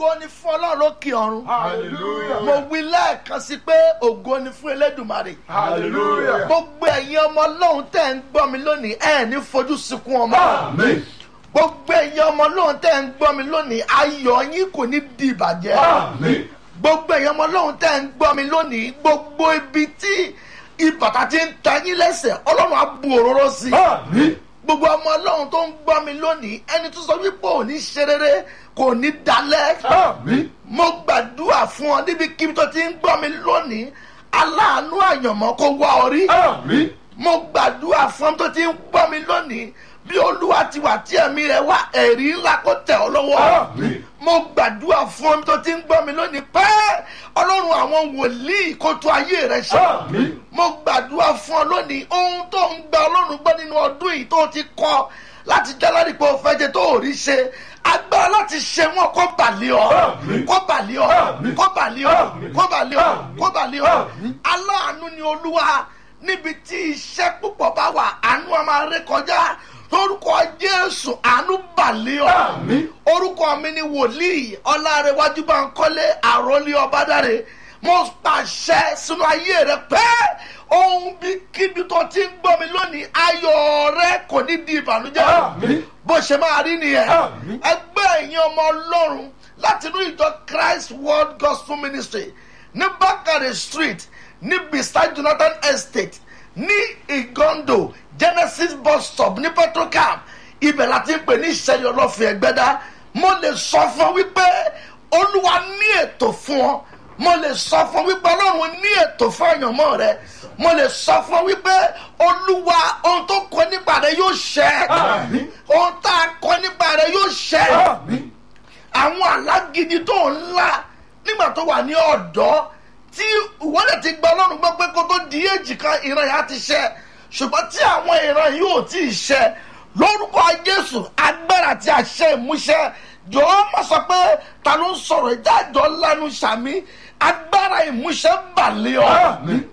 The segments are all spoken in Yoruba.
ògo ni fún ọlọ́run lókè ọ̀run Hallelujah. mo wí lẹ́ẹ̀kan sí pé ògo ni fún elédùmarè Hallelujah. gbogbo ẹ̀yin ọmọ ọlọ́run tẹ̀ ń gbọ́ mi lónìí ẹ̀ ní fojú sunkún ọmọ Amen. gbogbo ẹ̀yin ọmọ ọlọ́run tẹ̀ ń gbọ́ mi lónìí ayọ̀ yín kò ní di ìbàjẹ́ Amen. gbogbo ẹ̀yin ọmọ ọlọ́run tẹ̀ ń gbọ́ mi lónìí gbogbo ibi tí ìbàtà ti ń ta yín lẹ́sẹ̀ ọlọ́run á bu òróró sí i Amen. gbogbo ọmọ ọlọ́run tó ń gbọ́ mi lónìí ẹni tó sọ wípé ò ní ṣe rere kò ní dalẹ̀ Amen. mo gbàdúrà fún ọ níbikíbi tó ti ń gbọ́ mi lónìí aláàánú àyànmọ́ kó wá ọ rí Amen. mo gbàdúrà fún ọ tó ti ń gbọ́ mi lónìí bí olúwa ti wà tí ẹ̀mí rẹ̀ wá ẹ̀rí ńlá kó tẹ̀ ọ́ lọ́wọ́ Amen. mo gbàdúrà fún ọ tó ti ń gbọ́ mi lónìí pé ọlọ́run àwọn wòlíì kó tó ayé rẹ̀ ṣe Amen. mo gbàdúrà fún ọ lónìí ohun tó ń gba ọlọ́run gbọ́ nínú ọdún yìí tó ti kọ́ láti jálárì pé o fẹ́ jẹ tó ò rí ṣe agbára láti ṣe wọn kó bàlẹ́ ọ Àmín. kó bàlẹ́ ọ Àmín. kó bàlẹ́ ọ Àmín. kó bàlẹ́ ọ Àmín. kó bàlẹ́ ọ Àmín. aláàánú ni olúwa níbi tí iṣẹ́ púpọ̀ bá wà àánú a máa ré kọjá lórúkọ jésù àánú bàlẹ́ ọ Àmín. orúkọ mi ni wòlíì ọlárẹwájú bá ń kọ́lé àròlé ọbádàrẹ mo pàṣẹ sínú ayé rẹ pé ohun bí kíbi tó ti ń gbọ́ mi lónìí ayọ̀ rẹ kò ní di ìbànújẹ́ Àmín. bó ṣe máa rí nìyẹn Àmín. ẹgbẹ́ ẹ̀yin ọmọ ọlọ́run láti inú ìjọ christ world gospel ministry ní bákàrẹ̀ street ní beside jonathan estate ní igondo genesis bus stop ní petrocam ibẹ̀ láti ń pè ní ìṣẹ̀lẹ̀ ọlọ́fin ẹgbẹ́dá mo lè sọ fún ọ wípé olúwa ní ètò fún ọ mo lè sọ fún ọ wípé ọlọ́run ní ètò fún àyànmọ́ rẹ mo lè sọ fún ọ wípé olúwa ohun tó kọ nípa rẹ yóò ṣẹ Àmín. ohun tá a kọ nípa rẹ yóò ṣẹ Amen. àwọn alágídí tó ń la nígbà tó wà ní ọ̀dọ́ tí ìwọ́lẹ̀ ti gba ọlọ́run gbọ́ pé kó tó di èjì kan ìran yà á ti ṣẹ ṣùgbọ́n tí àwọn ìran yìí ò tí ì ṣẹ lórúkọ jésù agbára àti àṣẹ ìmúṣẹ jọ̀ọ́ má sọ pé ta ló ń sọ̀rọ̀ ìdájọ́ lánàá sàmí agbára ìmúṣẹ balẹ̀ ọ́ Amen.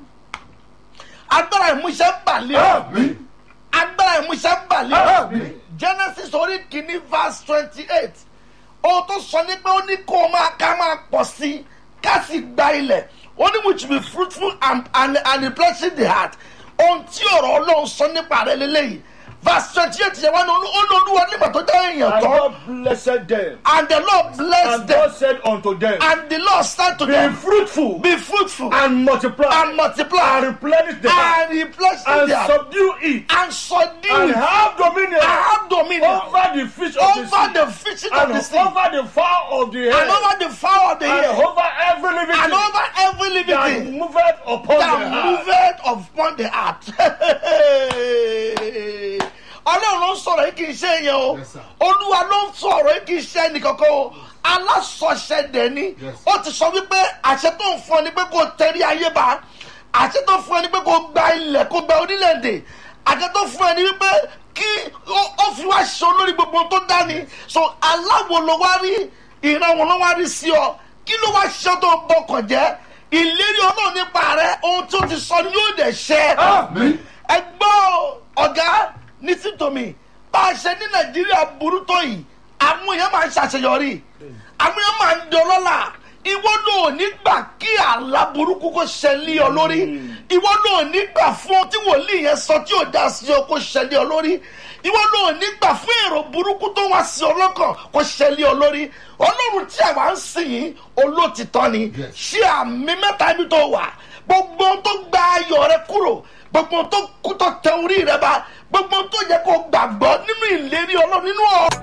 agbára ìmúṣẹ balẹ̀ ọ́ Amen. agbára ìmúṣẹ balẹ̀ ọ́ Amen. genesis orí kìíní verse twenty eight ohun tó sọ ní pé ó ní kó o máa ká máa pọ̀ sí i ká sì gba ilẹ̀ ó ní which be fruitful and and and replenish the heart ohun tí ọ̀rọ̀ ọlọ́run sọ nípa rẹ̀ lélẹ́yìí verse twenty eight yẹn wá ní olú- olúwa nígbà tó dá èèyàn And tán God blessed them. and the lord bless And them God said unto them, and the lord said to Be them fruitful be fruitful and multiply and multiply and replenish the earth and replenish and the earth subdue it and subdue and it have dominion and have dominion over the fish of the over sea the fishing of and the sea over the fowl of the and air over the fowl of the and air over every living and thing over every living that thing moveth upon that the earth. moveth upon the earth. ọlọ́run ló ń sọ̀rọ̀ yìí kì í ṣe yẹn o Yes, sir. olúwa ló ń sọ̀rọ̀ yìí kì í ṣe ẹnìkankan o alásọ̀ṣẹ́ dẹ̀ni Yes. ó ti sọ wípé àṣẹ tó ń fún ọ ni pé kò tẹ̀rí ayé bá àṣẹ tó fún ọ ni pé kò gba ilẹ̀ kò gba orílẹ̀-èdè àṣẹ tó fún ọ ni wípé kí ó- ó fi wá ṣe olórí gbogbo ohun tó dání so aláwo ló wá rí ìran wọn ló wá rí sí ọ kí ló wá ṣe tó bọkàn jẹ́ ìlérí ọlọ́run nípa rẹ ohun tó ti sọ ni yóò dẹ̀ ṣẹ Amen. ẹgbọ́ ọ̀gá ní títòmí bá a ṣe ní nàìjíríà burú tó yìí àwọn èèyàn máa ń ṣàṣeyọrí àwọn èèyàn máa ń dọlọ́là ìwọ náà ní gbà kí àlá burúkú kó ṣẹlẹ̀ ọ lórí ìwọ náà ní gbà fún ọ tí wòlíì yẹn sọ tí ò dá sí ọ kó ṣẹlẹ̀ ọ lórí ìwọ náà ní gbà fún èrò burúkú tó wá sí ọ lọ́kàn kó ṣẹlẹ̀ ọ lórí ọlọ́run tí àwa ń sìn yín olóòtítọ́ ni Yes. ṣé àmì mẹ́ta ibi tó wà gbogbo ohun tó gba ayọ̀ rẹ kúrò gbogbo ohun tó kú tó tẹ orí rẹ bá gbogbo ohun tó yẹ kó gbàgbọ́ nínú ìlérí ọlọ́run nínú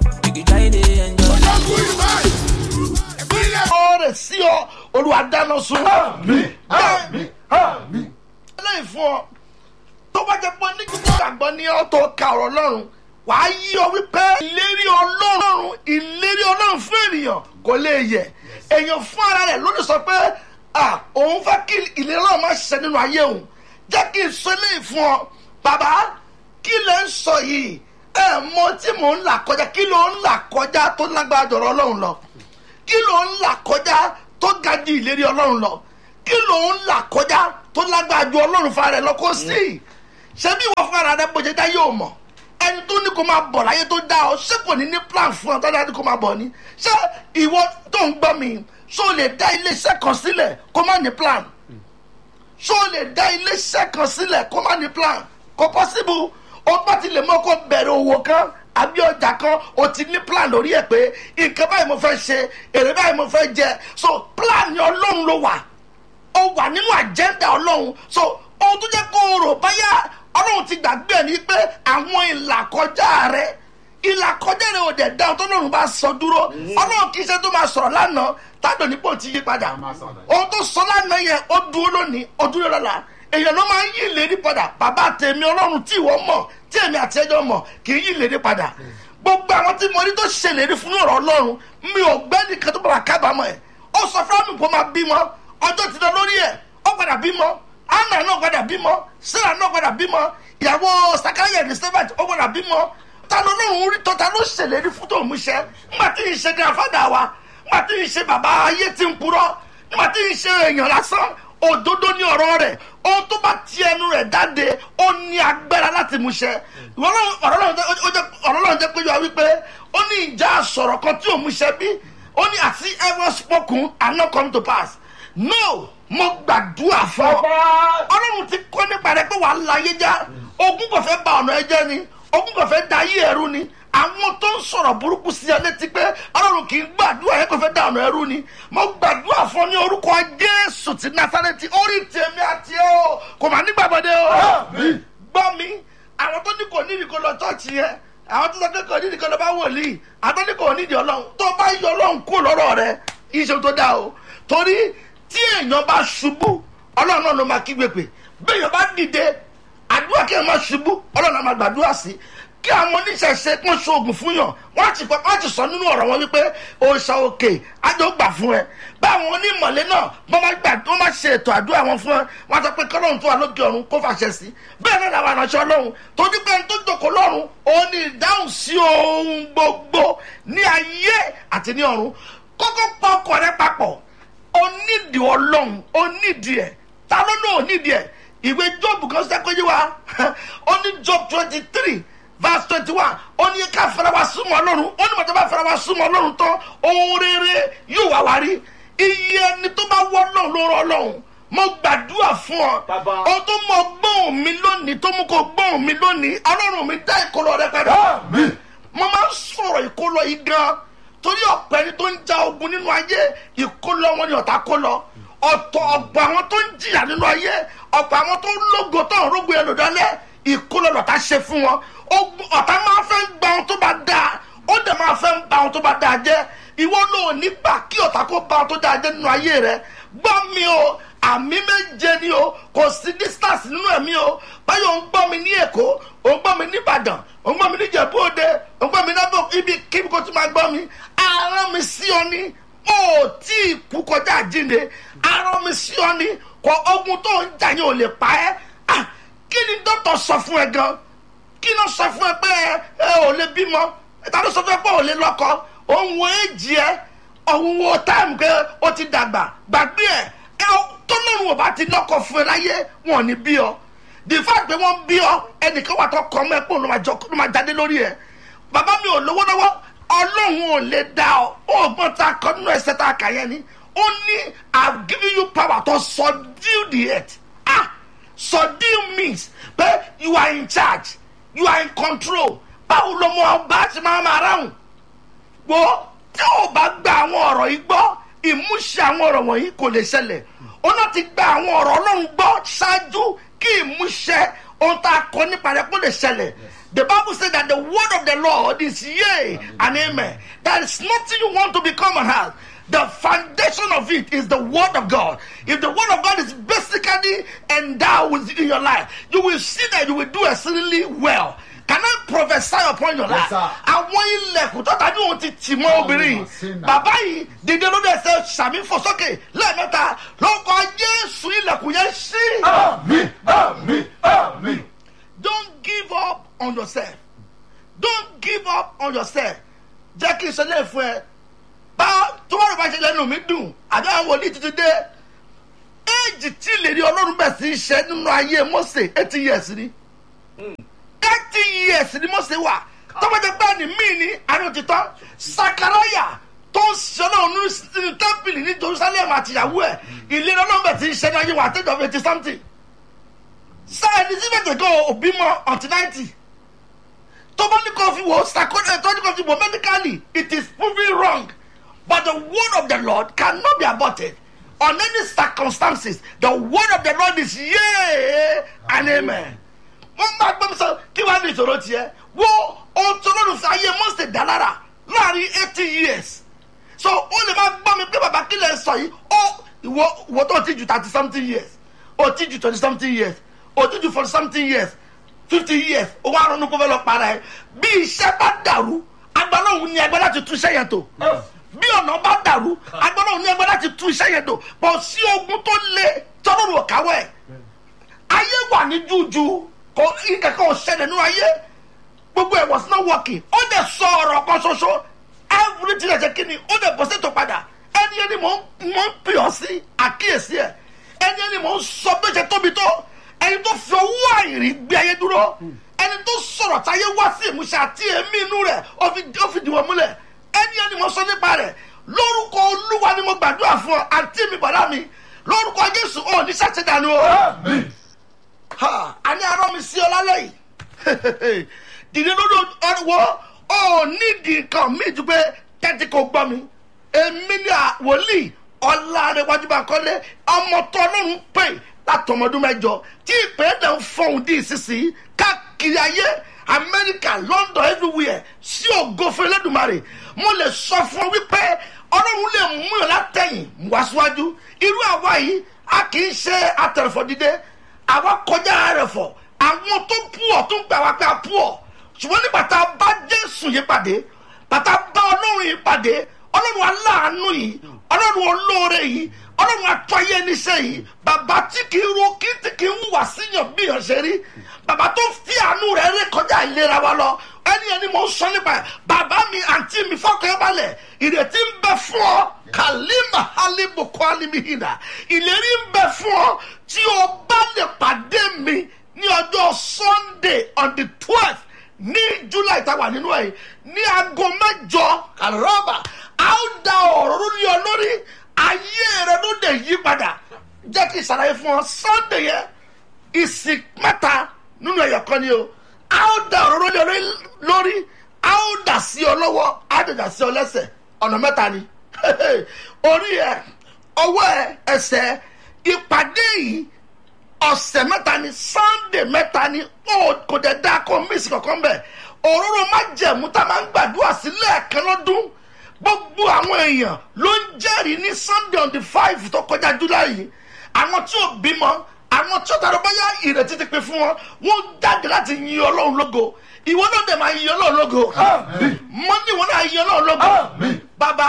ọ̀rọ̀ rẹ̀ sí ọ olúwa dáná sun Amen. Amen. Amen. eléyìí fún ọ tó bá jẹ pé ní gbogbo gbàgbọ́ ní ọ tó ka ọ̀rọ̀ ọlọ́run wàá yí ọ wípé ìlérí ọlọ́run ìlérí ọlọ́run fún ènìyàn kò lè yẹ èèyàn fún ara rẹ̀ ló lè sọ pé ah òun fẹ́ kí ìlérí ọlọ́run má ṣiṣẹ́ nínú ayé òun jẹ́ kí n sọ eléyìí fún ọ bàbá kí lè ń sọ yìí ẹ mọ tí mò ń là kọjá kí ló ń là kọjá tó lágbára jọ̀rọ̀ ọlọ́run lọ kí ló ń là kọjá tó ga ju ìlérí ọlọ́run lọ kí ló ń là kọjá tó lágbára ju ọlọ́run fúnra rẹ̀ lọ kó sí ṣé bí ìwọ fúnra rẹ̀ bó ṣe dá yóò mọ̀ ẹni tó ní kó máa bọ̀ láyé tó dá ọ ṣé kò ní ní plan fún ọ tọ́jà ní kó máa bọ̀ ni ṣé ìwọ tó ń gbọ́ mi ṣó lè dá iléeṣẹ́ kan sílẹ̀ kó má ní plan ṣó lè dá iléeṣẹ́ kan sílẹ̀ kó má ní plan kò possible ó bá ti lè mọ́ kó bẹ̀rẹ̀ òwò kan àbí ọjà kan o ti ní plan lórí ẹ̀ pé nǹkan báyìí mo fẹ́ ṣe èrè báyìí mo fẹ́ jẹ so plan ni ọlọ́run ló wà ó wà nínú àjẹ́ndà ọlọ́run so ohun tó jẹ́ kó o rò báyà ọlọ́run ti gbàgbé ẹ̀ ní pé àwọn ìlàkọjá rẹ ìlàkọjá rẹ ò dẹ̀ dá ohun tó lọ́run bá sọ dúró ọlọ́run kì í ṣe tó máa sọ̀rọ̀ lánàá tádùn nípò tí yí padà ohun tó sọ lánàá yẹn ó dúró lónìí ó dúró lọ́la èèyàn ló máa ń yí ìlérí padà bàbá tèmi ọlọ́run tí ìwọ mọ̀ tí èmi àti ẹjọ́ mọ̀ kì í yí ìlérí padà gbogbo àwọn tí mo rí tó ṣèlérí fún ọ̀rọ̀ ọlọ́run mi ò gbẹ́ nìkan tó bàbá kábàámọ̀ ẹ̀ ó sọ fún mi kó máa bímọ ọjọ́ ti lọ lórí ẹ̀ ó padà bímọ anna náà padà bímọ sarah náà padà bímọ ìyàwó sakaya elizabeth ó padà bímọ ta ló lóun rí tọ́ta ló ṣèlérí fún tòun múṣẹ nígbà tí ì ṣe grandfather wa nígbà tí ì ṣe bàbá ayé tí ń purọ́ nígbà tí ì ṣe èèyàn lásán òdodo ní ọ̀rọ̀ rẹ̀ ohun tó bá ti ẹnu rẹ̀ jáde ó ní agbára láti múṣẹ ọ̀rọ̀ lọ́run jẹ́ pé yọ wípé ó ní ìjà sọ̀rọ̀ kan tí ò múṣẹ bí ó ní àti ever spoken and not come to pass no mo gbàdúrà fún ọ ọlọ́run ti kọ́ nípa rẹ pé wàá láyé já ogun kò fẹ́ ba ọ̀nà ẹ jẹ́ ni ogun kò fẹ́ da ayé ẹrú ni àwọn tó ń sọ̀rọ̀ burúkú sí ẹ létí pé ọlọ́run kì í gbàdúrà yẹn kò fẹ́ da ọ̀nà ẹrú ni mo gbàdúrà fún ọ ní orúkọ jésù ti nasareti orí tèmi àti ẹ o kò má nígbàgbọ́dé o gbọ́ mi àwọn tó ní kò ní ìdíkọ lọ tọ́ọ̀tì yẹn àwọn tó sọ pé kò ní ìdíkọ lọ bá wòlíì àwọn tó ní kò ní ìdí ọlọ́run tó bá yọ ọlọ́run kó lọ́rọ̀ rẹ iṣẹ́ tó dáa o torí tí èèyàn bá ṣubú ọlọ́run náà ló máa kígbe pè béèyàn bá dìde àdúrà kí èèyàn máa ṣubú ọlọ́run náà máa gbàdúrà sí kí àwọn oníṣẹ̀ṣe kún ṣoògùn fún yàn wọ́n ti pẹ́ wọ́n ti sọ nínú ọ̀rọ̀ wọn wípé òòṣà òkè àjọ gbà fún ẹ báwọn onímọ̀lẹ́ náà wọ́n máa gbà wọ́n máa ṣe ètò àdúrà wọn fún ẹ wọ́n sọ pé kọ́lọ́run tó wà lókè ọ̀run kó fàṣẹ sí bẹ́ẹ̀ náà làwọn àránṣẹ́ ọlọ́run tó dípẹ́ tó jòkó lọ́run òun ni ìdáhùn sí ohun gbogbo ní ayé àti ní ọ̀run kókó pa ọkọ̀ rẹ papọ̀ onídìí ọlọ́run onídìí ẹ̀ ta ló náà onídìí ẹ̀ ìwé job kan sẹ́kọ̀ọ́ yé wa ó ní job twenty three verse twenty one ó ní ká fara wa súnmọ́ ọlọ́run ó ní mọ̀tò bá fara wa súnmọ́ ọlọ́run tán ohun rere yóò wá wá rí iye ẹni tó bá wọ́ ọlọ́run ló rọ ọlọ́run mo gbàdúrà fún ọ Bàbá. ohun tó mọ gbóhùn mi lónìí tó mú kó gbóhùn mi lónìí ọlọ́run mi dá ìkọlọ rẹ padà mo máa ń sọ̀rọ̀ ìkólọ yìí gan torí ọ̀pẹ ni tó ń ja ogun nínú ayé ìkólọ wọn ni ọ̀tá kó lọ ọ̀tọ̀ ọ̀pọ̀ àwọn tó ń jìyà nínú ayé ọ̀pọ̀ àwọn tó ń lógo tó ń rógo ẹlò dálẹ̀ ìkólọ lọ̀tá ṣe fún wọn Ogun- ọ̀tá máa fẹ́ ń gba ohun tó bá dáa ó dẹ̀ máa fẹ́ ń ba ohun tó bá dáa jẹ́ ìwọ ló ò ní gbà kí ọ̀tá kó ba ohun tó dáa jẹ́ nínú ayé rẹ gbọ́ mi o àmì méje ni o kò sí distance nínú ẹ̀mí o báyọ̀ ń gbọ́ mi ní èkó ò ń gbọ́ mi ní ìbàdàn ò ń gbọ́ mi ní ìjẹ̀bú òde ò ń gbọ́ mi lábọ̀ ibi kíbi kó tún máa gbọ́ mi arán mi sí ọ ní ó tí ì kú kọjá àjínde arán mi sí ọ ní kọ ogun tó ń jà yẹn ò lè pa ẹ́ Ah, kí ni dókítà sọ fún ẹ gan kí ló sọ fún ẹ pé ẹ ẹ ò lè bímọ ta ló sọ fún ẹ pé ò lè lọ́kọ òun wo èjì ẹ òun wo táìmù pé ó ti dàgbà gbàgbé ẹ ẹ tó lóun ò bá ti lọ́kọ fún ẹ láyé wọn ò ní bí ọ the fact pé wọ́n bí ọ ẹnìkan wà tó kọ́ ọmọ ẹ pé òun ló máa jọ- ló máa jáde lórí ẹ bàbá mi ò lówó lọ́wọ́ ọlọ́run ò lè dá ọ ọgbọ́n tá a kọ́ nínú ẹsẹ̀ tá a kà yẹn ni ó ní i have given you power to subdue the earth ah subdue means pé you are in charge you are in control báwo ló mọ ọba ti máa máa ráhùn gbọ́ tí o bá gba àwọn ọ̀rọ̀ yìí gbọ́ ìmúṣẹ àwọn ọ̀rọ̀ wọ̀nyí kò lè ṣẹlẹ̀ o náà ti gba àwọn ọ̀rọ̀ ọlọ́run gbọ́ ṣáájú kí ìmúṣẹ ohun tá a kọ nípa rẹ kó lè ṣẹlẹ̀ the bible say that the word of the lord is yea and amen there is nothing you want to become and have the foundation of it is the word of god if the word of god is basically endowed with in your life you will see that you will do exceedingly well can i prophesy upon your life Yes, sir. àwọn ilẹ̀kùn tó tàbí òun ti tì mọ́ obìnrin yìí Sinner. bàbá yìí dìde lórí ẹsẹ̀ sàmì fò sókè lẹ́ẹ̀mẹ́ta lórúkọ jésù ilẹ̀kùn yẹn ṣí. Àmín, àmín, àmín. don't give up on yourself don't give up on yourself jẹ́ kí n sọ lẹ́ẹ̀ fún ẹ bá tó bá rò bá ṣe lẹ́nu mi dùn àbí àwọn wòlíì tuntun dé éèjì tí ìlérí ọlọ́run bẹ̀ sí í ṣe nínú ayé mose eighty years ni thirty years ni mo ṣe wà tọ́pọ̀jọ́ pé ní mí ní àrùn òtítọ́ sakaraya tó ń ṣọlá òun nínú tẹ́ḿpìlì ní jerusalem àtìyàwó ẹ̀ ìlera nọ́mbà tí ń ṣe ní ayé wa àtẹ́jọ́ eighty something sir elizabeth go òbí mọ until ninety tó bá ní kó fi wò sakona tó ní kó fi wò medically it is proven wrong but the word of the lord cannot be aborted on any circumstances the word of the lord is yea and amen wọ́n máa gbọ́ mi sọ kí wàá ní ìṣòro tiẹ̀ wo ohun tó lọ́dún sí ayé mọ́sẹ̀ dálára láàrin eighty years so ó lè máa gbọ́ mi pé bàbá kí lè sọ yìí ó ìwọ ìwọ tó ti ju thirty something years ó ti ju twenty something years ó ti ju forty something years fifty years ó wá ronú kó fẹ́ lọ para ẹ bí iṣẹ́ bá dàrú agbálọ́hún ní ẹgbẹ́ láti tún iṣẹ́ yẹn tó bí ọ̀nà bá dàrú agbálọ́hún ní ẹgbẹ́ láti tún iṣẹ́ yẹn tó bọ̀ sí ogun tó lé tọ́lọ́rù ọ̀káwọ́ ẹ̀ ayé wà ní jújú kò ìkẹ́kọ̀ọ́ ṣẹlẹ̀ nínú ayé gbogbo ẹ̀ was not working ó dẹ̀ sọ ọ̀rọ̀ kan ṣoṣo everything ẹ̀ ṣe kí ni ó dẹ̀ bọ́ sètò padà ẹni ẹni mò ń mò ń pè ọ́ sí àkíyèsí ẹ̀ ẹni ẹni mò ń sọ bí ó ṣe tóbi tó ẹni tó fi owó àìrí gbé ayé dúró ẹni tó sọ̀rọ̀ táyé wá sí ìmúṣẹ àti èémí inú rẹ̀ ó fi ó fi dìwọ̀n múlẹ̀ ẹni ẹni mò ń sọ nípa rẹ̀ lórúkọ olúwa ni mo gbàdúrà fún ọ àǹtí mi bọ̀dá mi lórúkọ jésù ò ní sàṣẹdànù o Àmín. ha a ní arọ mi sí ọ lálẹ́ yìí dìde lórí ọwọ́ ọ nídìí nǹkan mi ju pé tẹ́tí kò gbọ́ mi èmi ní àwòlíì ọ̀làrẹ̀wájú bá kọ́lé ọmọ tó ọlọ́run pè látọmọdún mẹ́jọ tí ìpè dẹ̀ ń fọhùn dí ìsinsìnyí káàkiri ayé amẹ́ríkà london everywhere sí ògo fún elédùnmarè mo lè sọ fún ọ wípé ọlọ́run lè mú ẹ látẹ̀yìn wá síwájú irú àwa yìí a kì í ṣe atẹ̀rẹ̀fọ̀ dídé àwa kọjá rẹ̀ fọ̀ àwọn tó pú ọ̀ tó ń gbà wá pé a pú ọ̀ ṣùgbọ́n nígbà tá a bá jésù yìí pàdé bàtà bá ọlọ́run yìí pàdé ọlọ́run aláàánú yìí ọlọ́run olóore yìí ọlọ́run atọ́yé níṣẹ́ yìí bàbá tí kì í ro kí tí kì í wùwà síyàn bí yàn ṣe rí bàbá tó fi àánú rẹ̀ ré kọjá ìlera wa lọ ẹni ẹni mò ń sọ nípa ẹ̀ bàbá mi àǹtí mi fọkàn balẹ̀ ìrètí ń bẹ fún ọ kàlímà hálíbùkọ́ alímìhìnà ìlérí ń bẹ fún ọ tí o bá lè pàdé mi ní ọjọ́ sunday on the twelfth ní july táwa nínú ẹ̀ ní aago mẹ́jọ kàlọ́ọ̀bà a ó da ọ̀rọ̀ lórí ọ lórí ayé rẹ ló dé yí padà jẹ́ kí n ṣàlàyé fún ọ sunday yẹn ìsìn mẹ́ta nínú ẹ̀yọ̀ kan ni o a ó da ọ̀rọ̀ lórí ọ lórí a ó dà sí ọ lọ́wọ́ a ó dà sí ọ lẹ́sẹ̀ ọ̀nà mẹ́ta ni orí ẹ ọwọ́ ẹ ẹsẹ̀ ìpàdé yìí ọ̀sẹ̀ mẹ́ta ni sunday mẹ́ta ni ó kò dẹ̀ dáa kó mísì kankan bẹ̀ òróró má jẹ̀mú tá a máa ń gbàdúrà sí lẹ́ẹ̀kan lọ́dún gbogbo àwọn èèyàn ló ń jẹ́rìí ní sunday on the five tó kọjá july yìí àwọn tí ò bímọ àwọn tí ó tàbí báyà ìrètí ti pin fún wọn wọn jáde láti yin ọlọ́run lógo ìwọ náà dẹ̀ máa yin ọlọ́run lógo Àmín. mọ́ni ìwọ náà yin ọlọ́run lógo Àmín. bàbá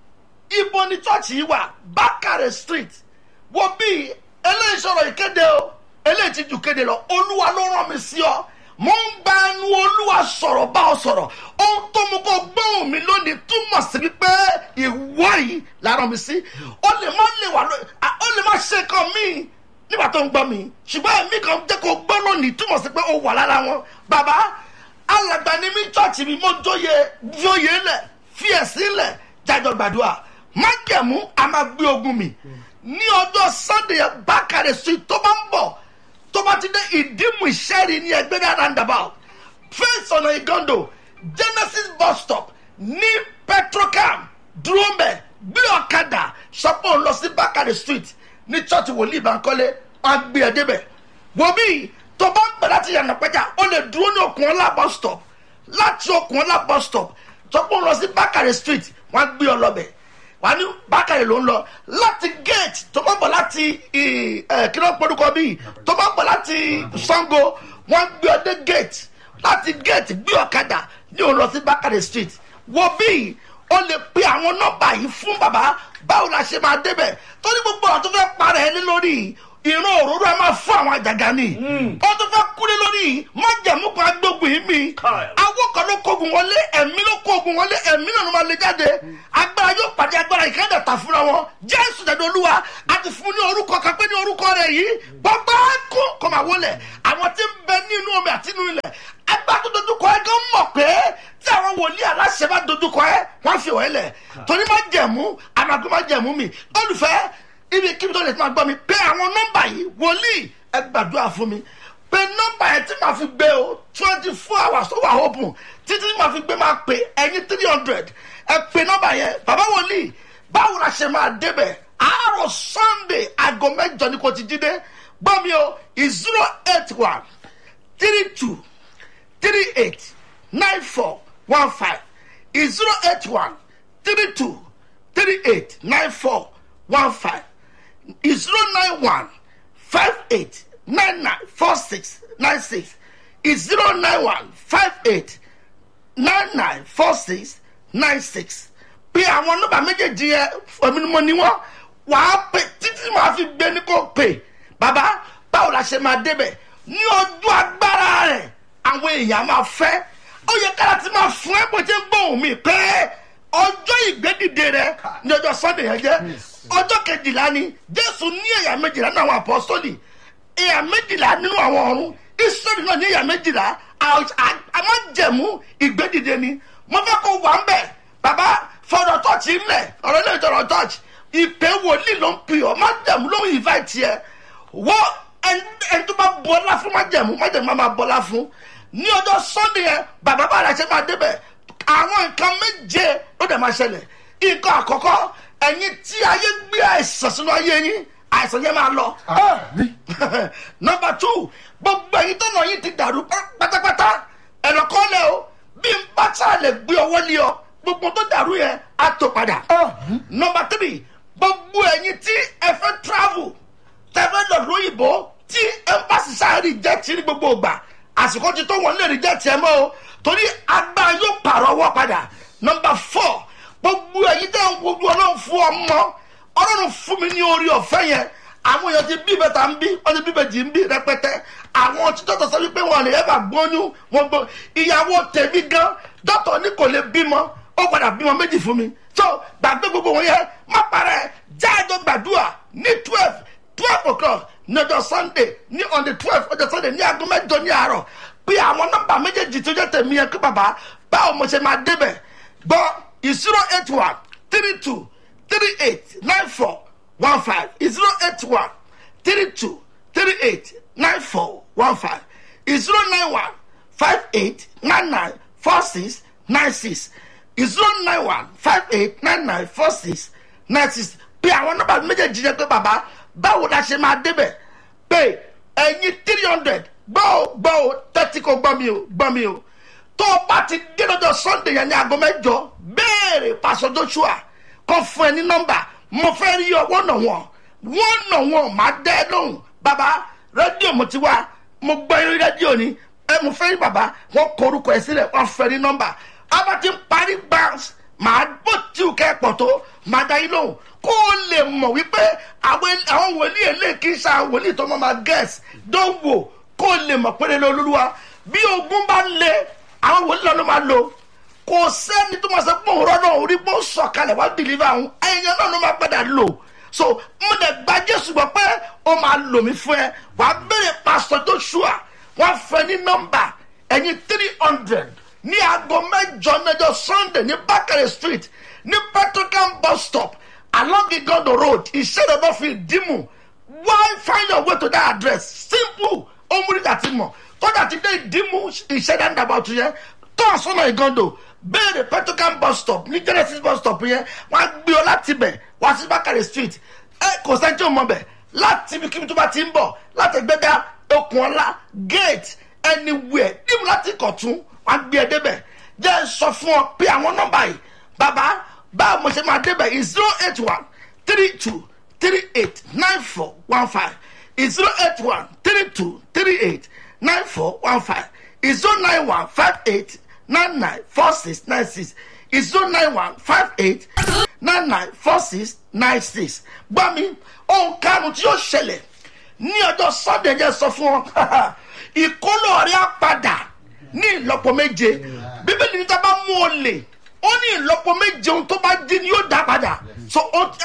ibo ni chọ́ọ̀chì yìí wà bákàrẹ̀ street wo bí eléyìí sọ̀rọ̀ ìkéde o eléyìí ti jù kéde lọ olúwa ló rán mi sí ọ mo ń gba ẹnu olúwa sọ̀rọ̀ bá ọ sọ̀rọ̀ ohun tó mú kó gbóhùn mi lónìí túmọ̀ sí wípé ìwọ yìí lára mi sí ó lè má lè wà ló à- ó lè má ṣe nǹkan míì nígbà tó ń gbọ́ mi ṣùgbọ́n ẹ̀mí kan jẹ́ kó gbọ́ lónìí túmọ̀ sí pé ó wà lára wọn bàbá alàgbà ni mí chọ́ọ̀chì mi mo jóye jóye lẹ̀ fi ẹ̀sìn lẹ̀ jájọ gbàdúrà májẹ̀mú a máa gbé ogun mi ní ọjọ́ sunday yẹn bákàrẹ̀ sí tó bá ń bọ̀ tó bá ti dé ìdímù ìṣẹ́rí ní ẹgbẹ́dá roundabout face ọ̀nà ìgàndò genesis bus stop ní petrocam dúró mbẹ gbé ọ̀kadà sọpọ̀ ń lọ sí bákàrẹ̀ street ní church wòlíì bankole wọn gbé ẹ débẹ̀ wò bí tó bá ń bẹ̀ láti yànnà pẹ́jà ó lè dúró ní okùn ọlá bus stop láti okùn ọlá bus stop sọpọ̀ ń lọ sí bákàrẹ̀ street wọn gbé ọ lọ́bẹ̀ wà ní bákàrẹ̀ ló ń lọ láti gate tó bá ń bọ̀ láti ì- ẹ̀, kí ló ń porúkọ bíi tó bá ń bọ̀ láti sango wọ́n gbé ọ dé gate láti gate gbé ọ̀kadà ní òun lọ sí bákàrẹ̀ street wo bíi o lè pe àwọn nọ́mbà yìí fún bàbá báwo la ṣe máa débẹ̀ torí gbogbo àwọn tó fẹ́ parẹ́ ẹni lórí ìran òróró ẹ máa fún àwọn àjàgà ni ó tó fẹ́ kúlé lórí májẹ̀mú kan agbógun yìí mi Káì. awó kan ló kógun wọlé ẹ̀mí ló kógun wọlé ẹ̀mí náà ló máa lè jáde agbára yóò pàdé agbára ìkẹ́ndà tà fúnra wọn jésù dàdé olúwa a ti fún ní orúkọ kan pé ní orúkọ rẹ yìí bọ́bá kún kò máa wọlé àwọn tí ń bẹ nínú omi àti nínú ilẹ̀ agbá tó dojúkọ ẹ gan mọ̀ pé tí àwọn wòlíì aláṣẹ bá dojúkọ ẹ wọ́n fi wọ́n lẹ̀ torí má jẹ̀mú àmàgbé má jẹ̀mú mi olùfẹ́ ibi kíbi tó lè máa gbọ́ mi pé àwọn nọ́mbà yìí wòlíì ẹ gbàdúrà fún mi pé nọ́mbà yẹn tí màá fi gbé o twenty four hours tó wà open títí tí màá fi gbé máa pè ẹyin three hundred ẹ pè nọ́mbà yẹn bàbá wòlíì báwo la ṣe máa débẹ̀ àárọ̀ sunday aago mẹ́jọ ni kò ti jí dé gbọ́ mi o zero eight one three two three eight nine four one five zero eight one three two three eight nine four one five zero nine one five eight nine nine four six nine six zero nine one five eight nine nine four six nine six pé àwọn nọ́mbà méjèèjì yẹn èmi ni mo ní wọn wàá pè títí màá fi gbé ní kò pè bàbá báwo la ṣe máa débẹ̀ ní ojú agbára rẹ̀ àwọn èèyàn máa fẹ́ ó yẹ kára ti máa fún ẹ bó ṣe ń gbóhùn mi pé ọjọ́ ìgbédìde rẹ ní ọjọ́ sunday yẹn jẹ́ ọjọ́ kejìlá ni jésù ní ẹ̀yà méjìlá nínú àwọn apọ́sítọ́lì ẹ̀yà méjìlá nínú àwọn ọ̀run israẹli náà ní ẹ̀yà méjìlá àmọ́jẹ̀mú ìgbédìde ni mo fẹ́ kó wà ń bẹ̀ bàbá fọdọ̀ tọ́ọ̀chì ńlẹ̀ ọ̀rọ̀ ilé ìjọba tọ́ọ̀chì ìpè wòlíì ló ń pè ọ́ májẹ̀mú ló ń invite yẹ wọ́n ẹni tó bá bọ́lá fún májẹ̀mú májẹ̀mú máa bọ́lá fún ní ọjọ́ sunday yẹn bàbá bá rẹ̀ ṣe máa débẹ̀ àwọn nǹkan méje ló dẹ̀ máa ṣẹlẹ̀ nǹkan àkọ́kọ́ ẹ̀yin tí ayé gbé àìsàn sínú ayé yín àìsàn yẹn máa lọ. nọmba two gbogbo ẹ̀yin tó nà yín ti dàrú pátápátá ẹ̀rọ kọ́lẹ̀ o bí n bá tá a lè gbé ọwọ́ lé ọ gbogbo tó dàrú yẹn á tó padà. nọmba three gbogbo ẹ̀yin tí ẹ fẹ́ travel tẹ̀fẹ́ lọ lóyìnbó tí embassy sáré jẹ́ ti ní gbogbo ìgbà àsìkò ti tó wọn lè rí jẹ́ tiẹ̀ mọ́ o torí agbára yóò pààrọ̀ ọwọ́ padà nọmba four gbogbo ẹ̀yin tẹ́ ń wojú ọlọ́run fún ọmọ ọlọ́run fún mi ní orí ọ̀fẹ́ yẹn àwọn èèyàn ti bí bẹ́tà ń bí wọ́n ti bí bẹ́jì ń bí rẹpẹtẹ àwọn tí dọ́tọ̀ sọ wípé wọn lè ẹ́bà gbóyún wọn gbó ìyàwó tèmi gan dọ́tọ̀ ní kò lè bímọ ó padà bímọ méjì fún mi so gbàgbé gbogbo wọn yẹn má parẹ́ jáde gbàdúrà ní twelve twelve o'clock ní ọjọ́ sunday ní on the twelve ọjọ́ sunday ní aago mẹ́jọ ní àárọ̀ bí àwọn nọ́mbà méjèèjì tó jẹ́ tèmi yẹn kí bàbá báwo mo ṣe máa débẹ̀ gbọ́ zero eight one three two three eight nine four one five zero eight one three two three eight nine four one five zero nine one five eight nine nine four six nine six zero nine one five eight nine nine four six nine six bí àwọn nọ́mbà méjèèjì yẹn pé bàbá báwo la ṣe máa débẹ̀ pé ẹ̀yin three hundred gbọ́ ò gbọ́ ò tẹ́tí kò gbọ́ mi ò gbọ́ mi ò tó o bá ti dé lọ́jọ́ sunday yẹn ní aago mẹ́jọ béèrè pásọ joshua kọ́ fún ẹ ní nọ́mbà mo fẹ́ rí ọwọ́ nà wọ́n wọ́n nà wọ́n má dẹ́ lóhùn bàbá rédíò mo ti wá mo gbọ́ eré rédíò ni ẹ mo fẹ́ rí bàbá wọ́n kọ orúkọ ẹ sílẹ̀ wọ́n fẹ́ ní nọ́mbà abá ti ń parí gbàǹs màá bó tí o kẹ́ pọ̀ tó màá dá yín lóhùn kó o lè mọ̀ wípé àwọn wòlíì eléyìí kì í ṣe àwọn wòlíì tó mọ̀ máa gẹ̀ẹ́sì dánwò kó o lè mọ̀ péré lọ́lọ́lúwa bí ogun bá le àwọn wòlíì náà ló máa lò kò sẹ́ni tó máa sọ pé òun rọ́nà orí pé ó sọ̀kalẹ̀ wá dìlíva àwọn ẹ̀yàn náà ló máa padà lò so mo dẹ̀ gba jésù gbọ́ pé ó máa lò mí fún ẹ wà á béèrè pásítọ̀ joshua wọ́n fẹ́ ní nọ́mbà ẹ̀yìn three hundred ní aago mẹ́jọ mẹ́jọ sunday ní bakare street ní petrocam bus stop along igondo road ìṣẹ́dọ̀dọ̀ fi dìmú why find your way to that address simple omurika ti mọ̀ kódà ti dé ìdìmú ìṣẹ́dá ń dàbọ̀ tó yẹ tó àsọ̀nà ìgondo béèrè petrocam bus stop ní genesis bus stop yẹn wọ́n á gbé ọ láti bẹ̀ wá sí bakare street ẹ kò sẹ́ni tí ò mọ̀ bẹ̀ láti ibi kíbi tó bá ti ń bọ̀ láti gbẹ́dá okùn ọ̀la gate anywhere dìmú láti kọ̀tún wọ́n á gbé ẹ débẹ̀ jẹ́ sọ fún ọ pé àwọn nọ́mbà yìí bàbá báwo mo ṣe máa débẹ̀ zero eight one three two three eight nine four one five zero eight one three two three eight nine four one five zero nine one five eight nine nine four six nine six zero nine one five eight nine nine four six nine six gbọ́ mi ohun karùn-ún tí yóò ṣẹlẹ̀ ní ọjọ́ sunday jẹ́ sọ fún ọ ìkóló rẹ̀ á padà ní ìlọ́po méje bíbélì ní tábà mú o lè ó ní ìlọ́po méje ohun tó bá jí ni yóò dá padà so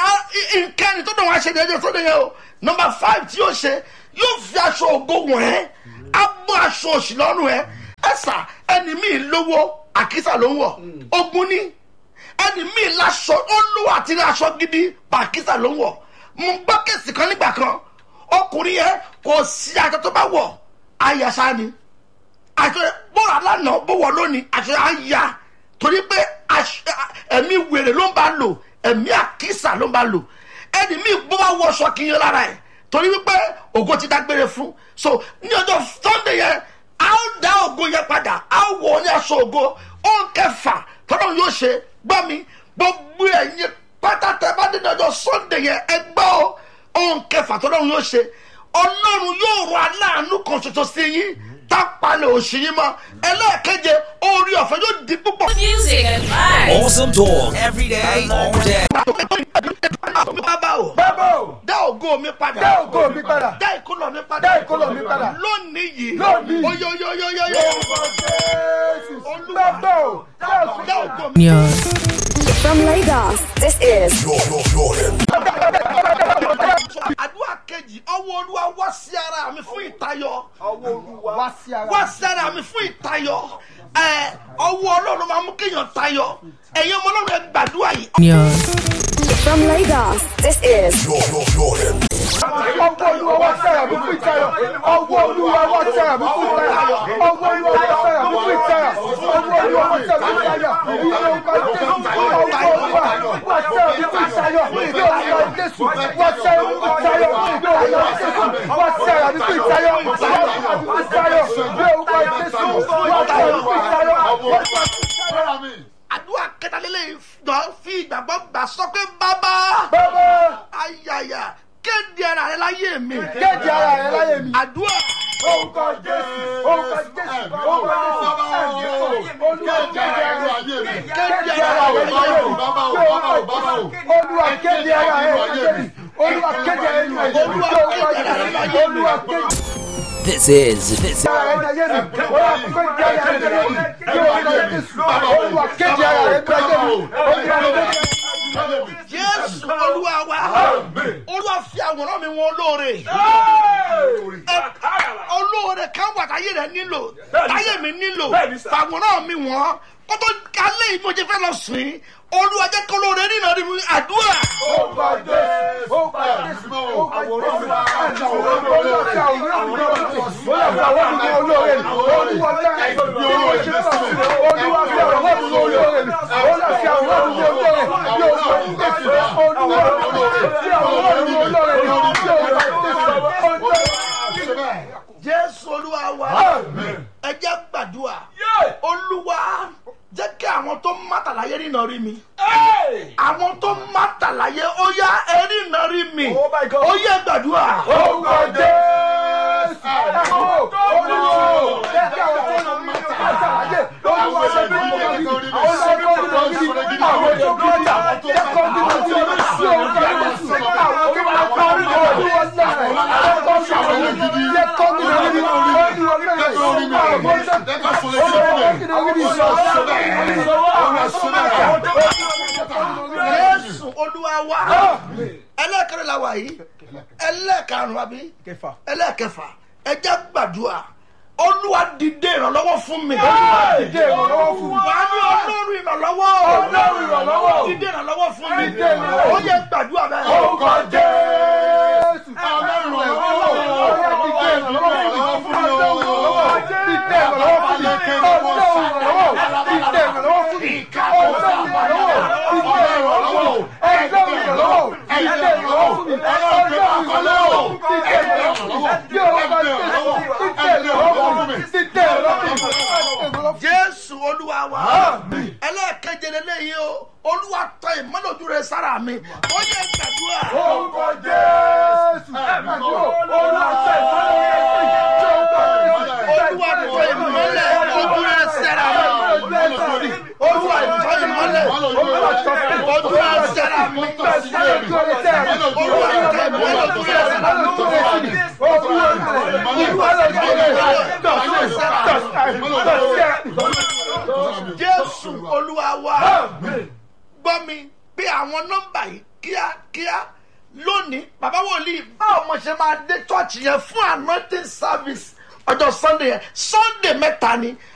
nkẹ́ni tó dùn wá ṣe déédéé sóde yẹn o nọmba five tí yóò ṣe yóò fi aṣọ ògo wọ̀n ẹ́ á bọ́ aṣọ òṣì lọ́rùn ẹ́ ẹ̀sà ẹni míì lówó àkísà ló ń wọ̀ ogun ní ẹni míì láṣọ ó lówó àti ní aṣọ gidi bàkísà ló ń wọ̀ mo gbọ́ kèsì kan nígbà kan ọkùnrin yẹn kò sí aṣọ tó bá wọ̀ ayàṣá ni aṣọ bọ́ọ̀rọ̀ alánà bó wọ̀ lónìí aṣọ àyà torí pé aṣọ- ẹ̀mí wèrè ló ń bá lò ẹ̀mí àkísà ló ń bá lò ẹni míì bó bá wọ ọṣọ kì í yan lára ẹ̀ torí wípé ògo ti dágbére fún so ní ọjọ́ sunday yẹn a ó dá ògo yẹn padà a ó wọ̀ ní aṣọ ògo ó ń kẹfà tọ́lọ́ yóò ṣe gbọ́ mi gbogbo ẹ̀yin pátá tẹ bá dé ní ọjọ́ sunday yẹn ẹ gbọ́ ó ó ń kẹfà tọ́lọ́ yóò ṣe ọlọ́run yóò rọ aláàánú kan ṣoṣo sí yín tápalẹ̀ òṣì yín mọ́ ẹlẹ́ẹ̀keje orí ọ̀fẹ́ yóò di púpọ̀. Music and vibes. Awesome talk every day, all day. bàbá o bàbá o dá ògo mi padà dá ògo mi padà dá ìkólọ mi padà dá ìkólọ mi padà lónìí yìí Lónìí. oyoyoyoyoyo orúkọ jésù bàbá o dá ògo mi dá padà. ògo mi From Lagos, this is àdúrà kejì ọwọ́ olúwa wá sí ara mi fún ìtayọ ọwọ́ olúwa wá sí ara wá sí ara mi fún ìtayọ ẹ ọwọ́ ọlọ́run máa mú kéèyàn tayọ ẹ̀yin ọmọ ọlọ́run ẹ gbàdúrà yìí from Lagos, this is ọwọ́ olúwa wá sí ara mi fún ìtayọ̀ ọwọ́ olúwa wá sí ara mi fún ìtayọ̀ ọwọ́ olúwa wá sí ara mi fún ìtayọ̀ ọwọ́ olúwa wá sí ara mi fún ìtayọ̀ ilé ọgbà jésù ọwọ́ olúwa wá sí ara mi fún ìtayọ̀ ilé ọgbà jésù wá sí ara mi fún ìtayọ̀ ilé ọgbà jésù wá sí ara mi fún ìtayọ̀ wá sí ara mi fún ìtayọ̀ ilé ọgbà jésù wá sí ara mi fún ìtayọ̀ wá sí ara mi. àdúrà kẹtàlélẹ́yìn náà fi ìgbàgbọ́ gbà sọ pé bàbá bàbá ayaya kéde ara rẹ láyé mi kéde ara rẹ láyé mi. àdúrà orúkọ jésù orúkọ jésù orúkọ jésù ẹ̀mí olúwa kéde ara rẹ kéde ara rẹ láyé mi olúwa kéde ara rẹ láyé mi olúwa kéde ara rẹ láyé mi olúwa kéde ara rẹ láyé mi olúwa kéde This is this is ara rẹ láyé mi olúwa kéde ara rẹ láyé mi olúwa jésù olúwa kéde ara rẹ láyé mi olúwa kéde. jésù olúwa wa olúwa fi àwòrán mi wọn olóore Ẹ- olóore kan wà táyé rẹ nílò táyé mi nílò fàwòrán mi wọn kótó alẹ́ yìí mo jẹ fẹ́ lọ sìn olúwa jẹ́ kó lóore nínú ọdún mi àdúrà orúkọ jésù orúkọ jésù orúkọ jésù àwòrán mi olúwa fi àwòrán mi olúwa fi àwòrán mi olóore olúwa dá bí mo ṣe lọ sí olúwa fi àwòrán mi olóore olúwa fi àwòrán mi olóore bí o sọ fún jésù olúwa fi àwòrán mi olóore bí o sọ fún jésù olúwa. jésù olúwa wa ẹ jẹ́ gbàdúrà olúwa jẹ́ kí àwọn tó mátàláyé rìnà rí mi àwọn tó mátàláyé ó yá ẹ rìnà rí mi ó yẹ gbàdúrà. orúkọ jésù olúwa jẹ́ kí àwọn tó ń mú àtàlàyé olúwa ṣe bí mo bá rí àwọn tó ń mú rí àwọn tó ń mú jà jẹ́ kó bí mo ti rí sí orúkọ jésù àwọn tó máa kọ́ rí olúwa náà jẹ́ kó bí mo rí jẹ́ kó bí mo rí olúwa náà àwọn tó ń mú jésù olúwa wa ẹlẹ́kẹ̀rẹ́ la wà yìí ẹlẹ́karùn-ún àbí ẹlẹ́kẹfà ẹ jẹ́ gbàdúrà olúwa dìde ìrànlọ́wọ́ fún mi. dìde ìrànlọ́wọ́ fún mi. wà á ní ọlọ́run ìrànlọ́wọ́. Ọlọ́run ìrànlọ́wọ́. dìde ìrànlọ́wọ́ fún mi. Dìde ìrànlọ́wọ́. ó yẹ gbàdúrà bẹ́ẹ̀. orúkọ jésù ọlọ́run ìrànlọ́wọ́ ọ̀yá dìde ìrànlọ́wọ́ fún mi ọlọ́run ìrànlọ́wọ́ dìde ìrànlọ́wọ́ fún mi ọlọ́run ìrànlọ́wọ́ dìde ìrànlọ́wọ́ fún mi ọlọ́run ìrànlọ́wọ́ dìde ìrànlọ́wọ́ ọlọ́run ìrànlọ́wọ́ dìde ìrànlọ́wọ́ fún mi ọlọ́run ìrànlọ́wọ́ dìde ìrànlọ́wọ́ bí ọlọ́run dìde ìrànlọ́wọ́ fún mi dìde ìrànlọ́wọ́ fún mi. jésù olúwa wa ẹlẹ́ẹ̀keje lélẹ́yìí o olúwa tọ ìmọ́lẹ̀ ojú rẹ sára mi ó yẹ gbàdúrà. orúkọ jésù ẹ̀mí olúwa ṣe olúwa tọ ìmọ́lẹ̀ ojú rẹ sára mi olúwa tọ ìmọ́lẹ̀ ojú rẹ sára mi olúwa tọ ìmọ́lẹ̀ ojú rẹ sára mi jésù olúwa wa gbọ́ mi bí àwọn nọ́mbà yìí kíákíá lónìí bàbá wòlíì báwo mo ṣe máa dé chọ́ọ̀chì yẹn fún anointing service ọjọ́ sunday yẹn sunday mẹ́ta ni